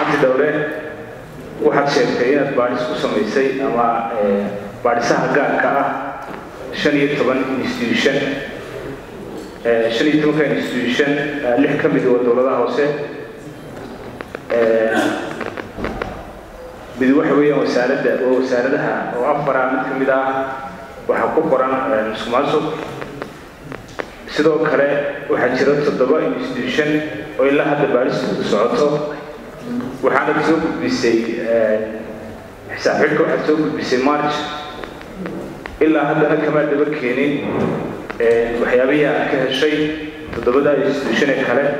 hanti dhowre waxaad sheegtay inaad baadhis ku samaysay ama baadhisaha gaarka ah shan iyo toban institution shan iyo tobanka institution lix ka mid waa dowladaha hoose mid waxa weeyaan wasaaradda waa wasaaradaha oo afara mid ka mid ah waxaa ku qoran musuqmaasuq sidoo kale waxaa jira toddoba institution oo ilaa hadda baadhistu socoto waxaana soo gudbisay xisaab xidhka waxaad soo gudbisay march ilaa haddana kama daba keenin waxyaabihii aad ka heshay toddobada institution ee kale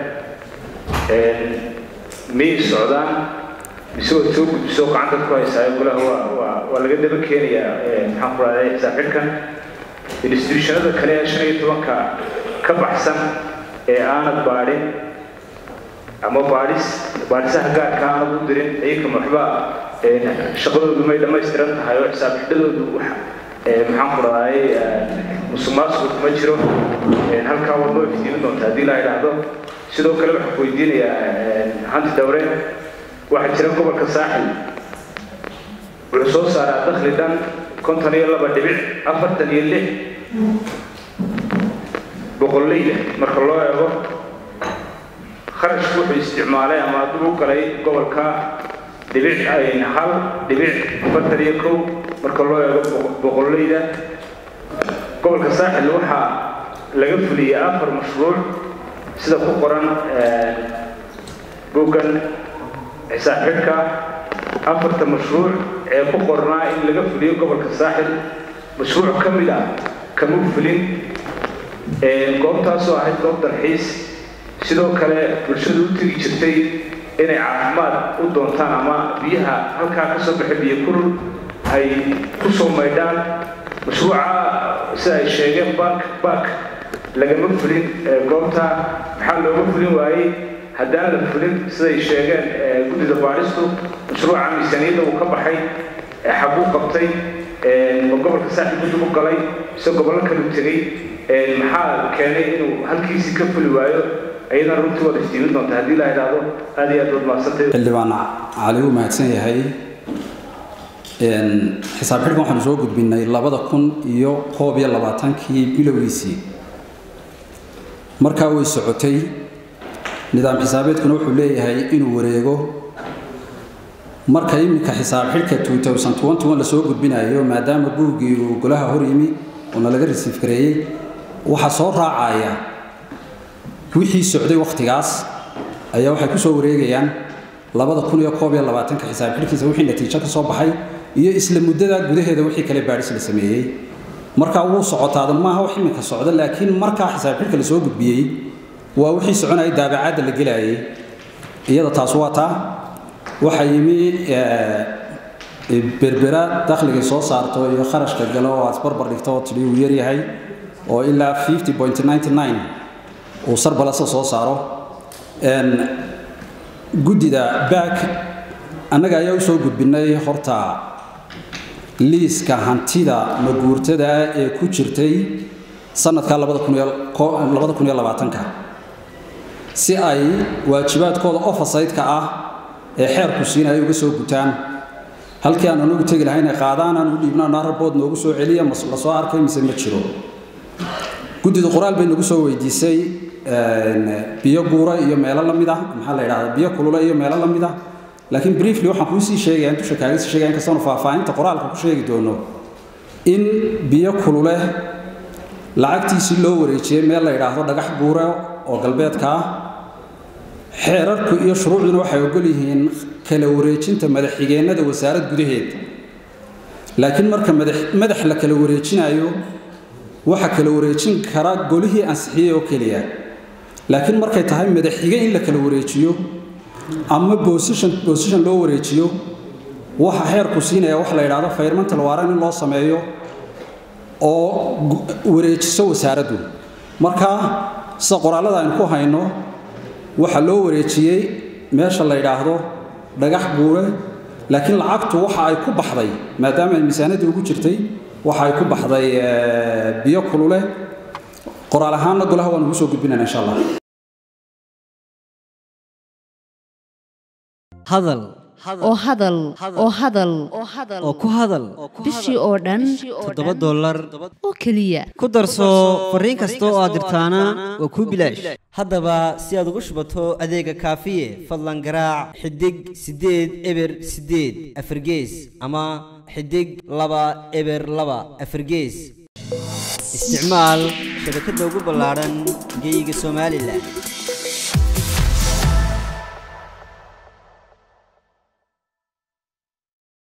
miyay socdaan mise waad soo gudbiso gacanta ku haysaayo golaha waa waa waa laga daba keenayaa maxaan ku rahday xisaab xidhkan institutionada kale ee shan iyo tobanka ka baxsan ee aanad baadhin ama baadhis baadhisaha gaarka aanad u dirin iyakama waxba shaqadoodu may dhammaystiran tahay oo xisaab xidhadoodu wax maxaan ku rahday musuqmaasuqu kuma jiro halkaa waad noo iftiimin doonta haddii la idhaahdo sidoo kale waxaan ku weydiinayaa hanti dhowre waxaa jira gobolka saaxil wuxuu soo saaraa dakhli dhan konton iyo laba dhibic afartan iyo lix boqolleyda marka loo eego kharashku wuxuu isticmaalay ama hadduu u galay gobolka dhibic hal dhibic afartan iyo kow marka loo eego boqolleyda gobolka saaxil waxaa laga fuliyey afar mashruuc sida ku qoran boggan xisaab xidhka afarta mashruuc ee ku qornaa in laga fuliyo gobolka saaxil mashruuc ka mid ah kama fulin goobtaasoo ahayd goob dalxiis sidoo kale bulshadu u tegi jirtay inay caafimaad u doontaan ama biyaha halkaa ka soo baxay biyo kurul ay ku soo maydhaan mashruuca sida ay sheegeen bank bank lagama fulin goobta maxaa looga fulin waayey haddaan la fulin siday sheegeen guddida baadhistu mashruuca miisaaniyadda uu ka baxay xaguu qabtay ma gobolka saaxib guddi u galay mise gobollo kalu tegey maxaa keenay inuu halkiisii ka fuli waayo ayadana runtii waad iftiimin doonta haddii la idhaahdo aad iyo aad baad mahadsantay xildhibaan cali uu mahadsan yahay xisaab xidhkan waxaanu soo gudbinay labada kun iyo koob iyo labaatankii bilowgiisii markaa way socotay nidaam xisaabeedkuna wuxuu leeyahay inuu wareego marka iminka xisaab xidhka lasoo gudbinayo maadaama buuggii uu golaha hor yimi oona laga risiif gareeyey waxaa soo raacaya wixii socday wakhtigaas ayaa waxay ku soo wareegayaan labada kun iyo koob iyo labaatanka xisaab xidhkiisa wixii natiijo ka soo baxay iyo isla muddada gudaheeda wixii kale baadhis la sameeyey markaa wuu socotaadan maaha wax iminka socda laakiin markaa xisaab xidhka lasoo gudbiyey waa wixii soconayay daabacaadda la gelayay iyada taas waa taa waxaa yimi berbera dakhligay soo saarto iyo kharashka galo oo aad isbarbar dhigto oo tidhi uu yaryahay oo ilaa fifty point ninety nine uu sarbalasa soo saaro guddida back annaga ayaa u soo gudbinay horta liiska hantida maguurtada ee ku jirtay sanadka labada kun iyo labaatanka si ay waajibaadkooda ofasaydka ah ee xeerku siina ay uga soo gutaan halkii aan anagu tegi lahayn ay qaadaan aan u dhiibno anaa rabood noogu soo celiya la soo arkay mise ma jiro guddida qoraal bay nagu soo weydiisay biyo guura iyo meelo la mid ah maxaa la yidhahdaa biyo kulule iyo meelo la mid ah laakiin briefly waxaan kuu sii sheegaya dusha kaaga sii sheegaya inkastoonu faahfaahinta qoraalka ku sheegi doono in biyo kulule lacagtiisii loo wareejiyey meel la yidhaahdo dhagax guure oo galbeedka ah xeerarku iyo shuruucduna waxay ogol yihiin kala wareejinta madaxxigeennada wasaarad gudaheed laakiin marka madax la kala wareejinayo waxa kala wareejin kara golihii ansixiyey oo keliya laakiin markay tahay madaxxige in la kala wareejiyo ama bosishon loo wareejiyo waxa xeerku siinaya wax la yidhaahdo fayrmantal waaran in loo sameeyo oo wareejiso wasaaraddu marka sida qoraallada aynu ku hayno waxaa loo wareejiyey meesha la yidhaahdo dhagax guure laakiin lacagtu waxa ay ku baxday maadaama ay miisaanadii ugu jirtay waxa ay ku baxday biyo kulule qoraal ahaanna golaha waan ugu soo gudbinayna insha allah hadal oo hadal oo hadal oo ku hadal bishii oo dhan toddoba dollar oo keliya ku darso fariin kasta oo aad dirtaana waa kuu bilaash haddaba si aad ugu shubato adeega kaafiye fadlan garaac xidig siddeed eber siddeed afargees ama xidig laba eber laba afargees isticmaal shabakadda ugu ballaadhan geeyiga somalilan